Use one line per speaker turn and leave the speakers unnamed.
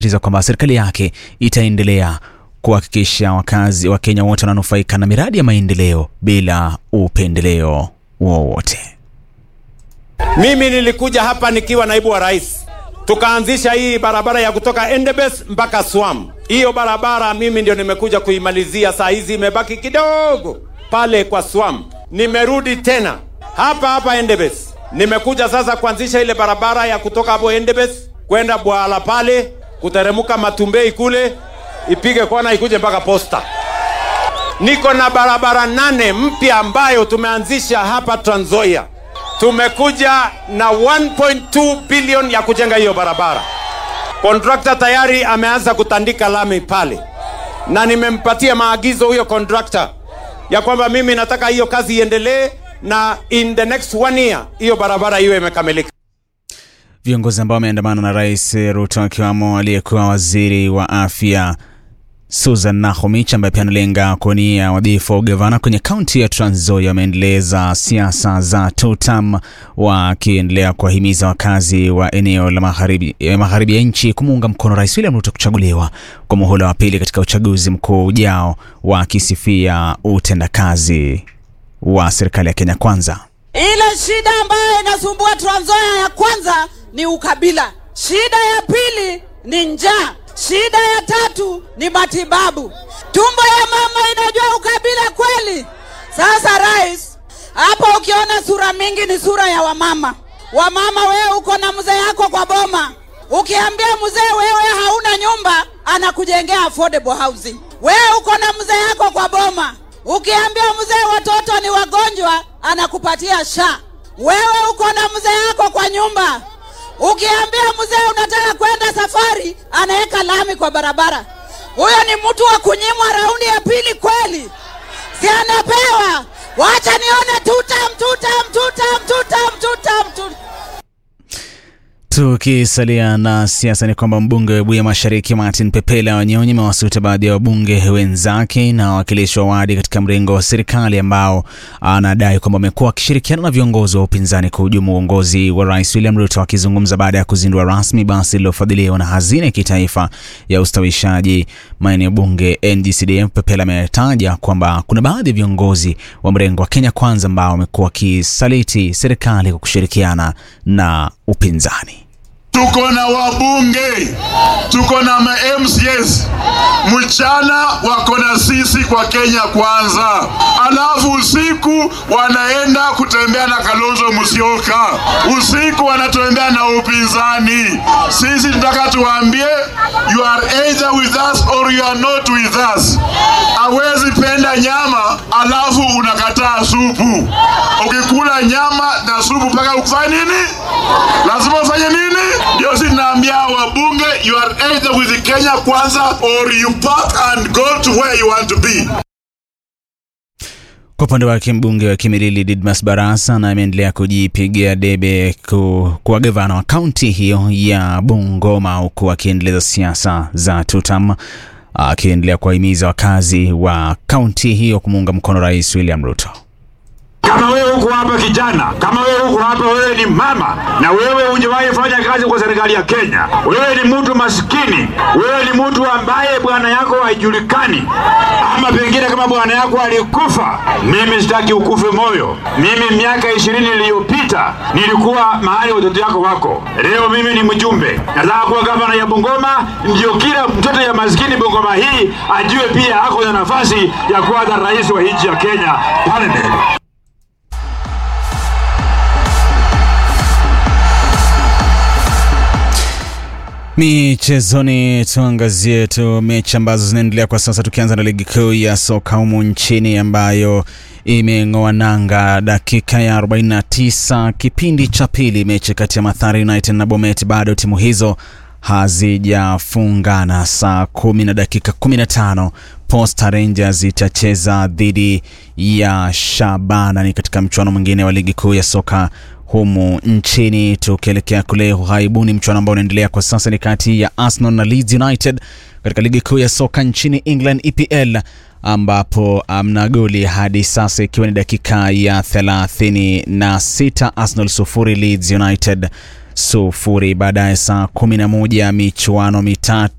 tiza kwamba serikali yake itaendelea kuhakikisha wakazi wa Kenya wote wananufaika na miradi ya maendeleo bila upendeleo wowote.
Mimi nilikuja hapa nikiwa naibu wa rais, tukaanzisha hii barabara ya kutoka Endebess mpaka Swam. Hiyo barabara mimi ndio nimekuja kuimalizia, saa hizi imebaki kidogo pale kwa Swam. Nimerudi tena hapa hapa Endebess, nimekuja sasa kuanzisha ile barabara ya kutoka hapo Endebess kwenda Bwala pale kuteremuka Matumbei kule ipige kona ikuje mpaka Posta. Niko na barabara nane mpya ambayo tumeanzisha hapa Trans Nzoia. Tumekuja na 1.2 bilioni ya kujenga hiyo barabara. Kontrakta tayari ameanza kutandika lami pale, na nimempatia maagizo huyo kontrakta ya kwamba mimi nataka hiyo kazi iendelee, na in the next one year hiyo barabara iwe imekamilika.
Viongozi ambao wameandamana na Rais Ruto akiwamo aliyekuwa waziri wa afya Susan Nakhumicha ambaye pia analenga kuwania wadhifa wa ugavana kwenye kaunti ya Trans Nzoia wameendeleza siasa za tutam wakiendelea kuwahimiza wakazi wa eneo la magharibi eh, magharibi ya nchi kumuunga mkono Rais William Ruto kuchaguliwa kwa muhula wa pili katika uchaguzi mkuu ujao, wakisifia utendakazi wa serikali ya Kenya Kwanza.
Ile shida ambayo inasumbua Trans Nzoia ya kwanza ni ukabila, shida ya pili ni njaa, shida ya tatu ni matibabu. Tumbo ya mama inajua ukabila kweli? Sasa rais, hapo ukiona sura mingi ni sura ya wamama. Wamama, wewe uko na mzee yako kwa boma, ukiambia mzee wewe hauna nyumba, anakujengea affordable housing. Wewe uko na mzee yako kwa boma, ukiambia mzee watoto ni wagonjwa, anakupatia sha. Wewe uko na mzee yako kwa nyumba, ukiambia mzee unataka kwenda safari, anaweka lami kwa barabara. Huyo ni mtu wa kunyimwa raundi ya pili kweli? Si anapewa? Wacha nione tutam, tutam, tutam, tutam, tutam, tutam.
Tukisalia na siasa ni kwamba mbunge wa Webuye Mashariki Martin Pepela Wanyonyi amewasuta baadhi ya wabunge wenzake na wawakilishi wa wadi katika mrengo wa serikali ambao anadai kwamba wamekuwa wakishirikiana na viongozi wa upinzani kuhujumu uongozi wa Rais William Ruto. Akizungumza baada ya kuzindua rasmi basi lililofadhiliwa na hazina ya kitaifa ya ustawishaji maeneo bunge NDCDF, Pepela ametaja kwamba kuna baadhi ya viongozi wa mrengo wa Kenya Kwanza ambao wamekuwa wakisaliti serikali kwa kushirikiana na upinzani.
tuko na wabunge, tuko na ma MCS, mchana wako na sisi kwa Kenya Kwanza, alafu usiku wanaenda kutembea na Kalonzo Musyoka, usiku wanatembea na upinzani. Sisi tunataka tuwaambie, you are either with us or you are not with us. Hawezi penda nyama alafu unakataa supu. Ukikula nyama na supu mpaka ukufanye nini? Lazima ufanye nini? Ndio sisi tunaambia wabunge, you are either with the Kenya Kwanza or you pack and go to where you want to be.
Kwa upande wake mbunge wa Kimilili Didmas Barasa na ameendelea kujipigia debe ku, kuwa gavana wa kaunti hiyo ya Bungoma, huku akiendeleza siasa za tutam, akiendelea kuwahimiza wakazi wa kaunti hiyo kumuunga mkono Rais William Ruto.
Kama wewe uko hapa kijana, kama wewe uko hapa, wewe ni mama na wewe hujawahi fanya kazi kwa serikali ya Kenya, wewe ni mtu maskini, wewe ni mtu ambaye bwana yako haijulikani, ama pengine kama bwana yako alikufa. Mimi sitaki ukufe moyo. Mimi miaka ishirini iliyopita nilikuwa mahali watoto yako wako. Leo mimi ni mjumbe, nataka kuwa gavana ya Bungoma, ndio kila mtoto ya maskini Bungoma hii ajue pia ako na nafasi ya kuwa na rais wa nchi ya Kenya pale mbele.
Michezoni tuangazie tu mechi ambazo zinaendelea kwa sasa, tukianza na ligi kuu ya soka humu nchini ambayo imeng'oa nanga dakika ya 49 kipindi cha pili. Mechi kati ya Mathare United na Bomet, bado timu hizo hazijafungana. Saa kumi na dakika 15 Posta Rangers itacheza dhidi ya Shabana, ni katika mchuano mwingine wa ligi kuu ya soka humu nchini. Tukielekea kule ughaibuni, mchuano ambao unaendelea kwa sasa ni kati ya Arsenal na Leeds United katika ligi kuu ya soka nchini England EPL, ambapo amna goli hadi sasa, ikiwa ni dakika ya 36. Arsenal sufuri Leeds United sufuri. Baadaye saa 11 michuano mitatu